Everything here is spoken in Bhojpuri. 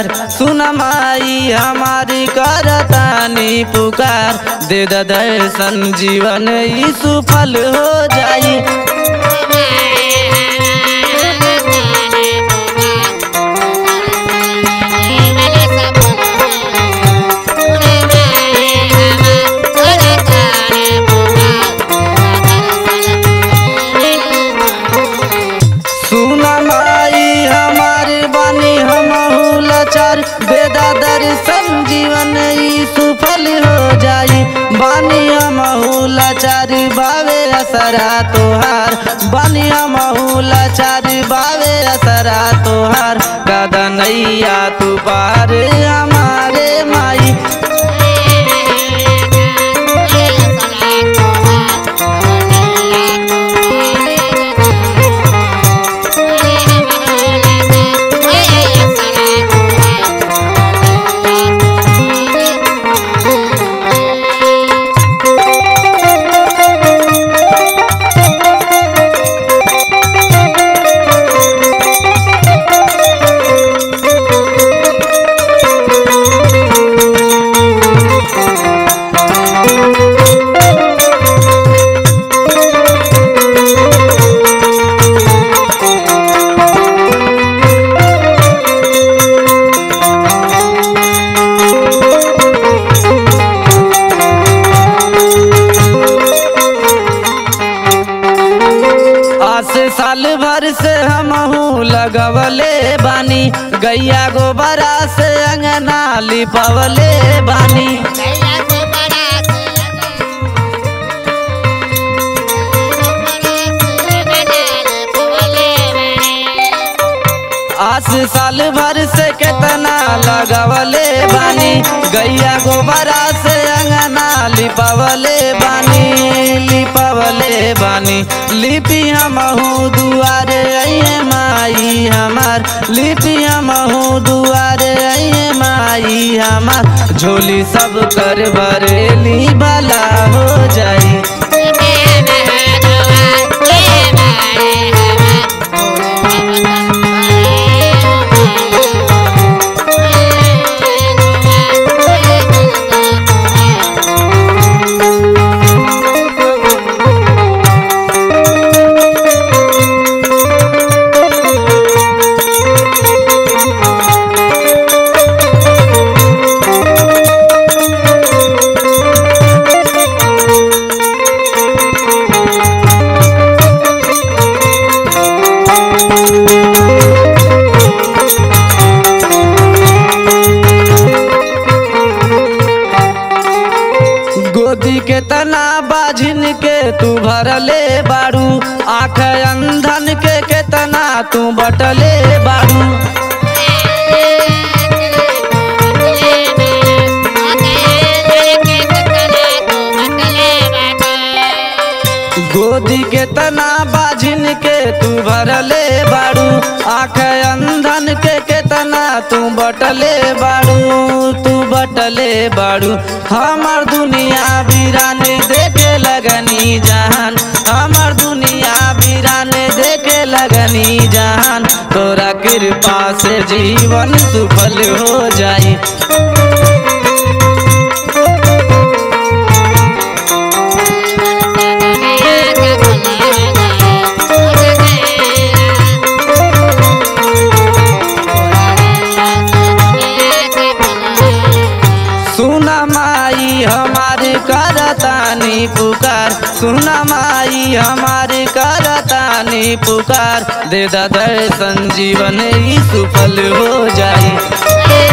पुकार सुन माई हमारी करतानी पुकार दे द दर्शन जीवन ई सुफल हो जाई सुन माई हमारे बानी हम लाचार बेदा दर्शन जीवन ई सुफल हो जाई बानी हम लाचार बावे असरा तोहार बानी हम लाचार बावे असरा तोहार दादा नैया तू पार हमारे माई आस साल भर से हम लगवले बानी गैया गोबरा से अंगना लिपवले बानी आस साल भर से केतना लगवले बानी गैया गोबरा से अंगना लिपवले बानी लिपवले बानी लिपि हमहू दुआरे अइहे माई हमार लिपि हमहू दुआरे अइहे माई हमार झोली सब कर बरेली भला हो जाई गोदी के तना बाझिन के तू भरले बारू आँख अंधन के केतना तू बटले बारू गोदी के तना बाझिन के तू भरले बारू आँख अंधन के केतना तू बटले बारू तू बटले बारू हमर दुनिया वीराने देखे लगनी जहान हमर दुनिया वीराने देखे लगनी जहान तोरा कृपा से जीवन सुफल हो जाई सुना माई हमारे करतानी पुकार सुना माई हमारे करतानी पुकार दे दा दर्शन जीवन ई सुफल हो जाई